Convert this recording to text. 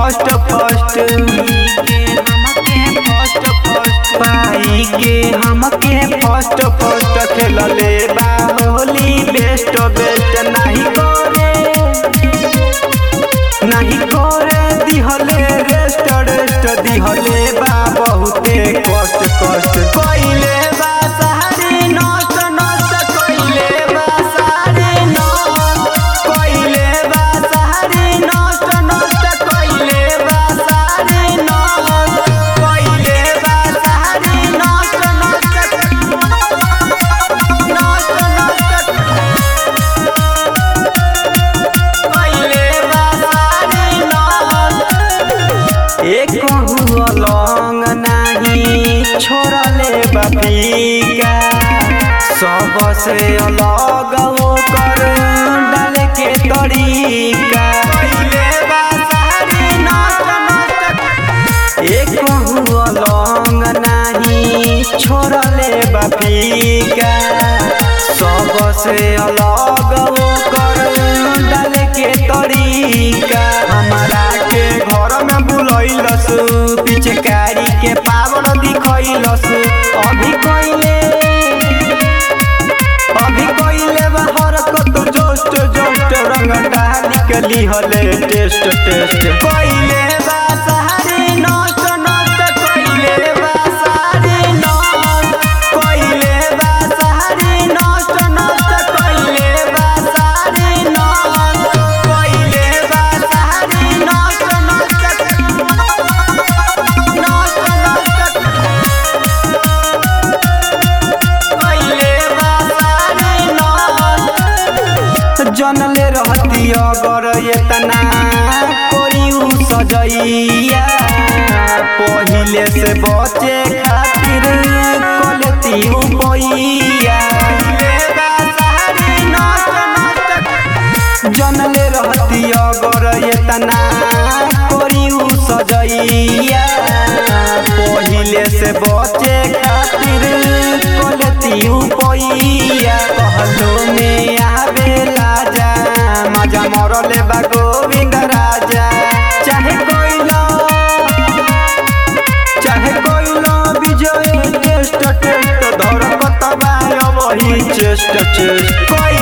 first first पाई के हमके first first खेलले बा होली बेस्ट बेस्ट नाही करे नाही करे दिहले रेस्ट रेस्ट दिहले बा बहुते कष्ट कष्ट कइले बा सारी नष्ट नष्ट कइले बा सारी नष्ट कइले बा सारी नष्ट नष्ट कइले बा सारी नष्ट कइले बा सारी नष्ट नष्ट नष्ट नष्ट कइले बा सारी नष्ट एक लौंग नाही छोड़ले बपीका सबसे अलग ओकर डाल के तरीका कइले बा सारी नष्ट नष्ट एक लौंग नाही छोड़ले बपीका सबसे अलग ओकर डाल के तरीका हमारा के घर में बुलैलस पिचकारी के पावर दिखैलस अभी कइले अभी कइले बा हरकत जोस्ट जोस्ट रंग डाली के लिहले टेस्ट टेस्ट कइले बा सारी नष्ट नष्ट कइले बा सारी नष्ट कइले बा सारी नष्ट नष्ट कइले बा सारी नष्ट कइले बा सारी नष्ट नष्ट नष्ट नष्ट कइले बा सारी नष्ट जनले रहती अगर एतना कोरियू सजैया पहिले से बचे खातिर कलती उपैया जनले रहती अगर एतना कोरियू सजैया पहिले से बचे खातिर कलती उपैया कहलो में आवे राजा मजा मरले बा गोविंद राजा चाहे कोइलो चाहे कोइलो विजय टेस्ट टेस्ट धरकत बा वही चेस्ट चेस्ट कोई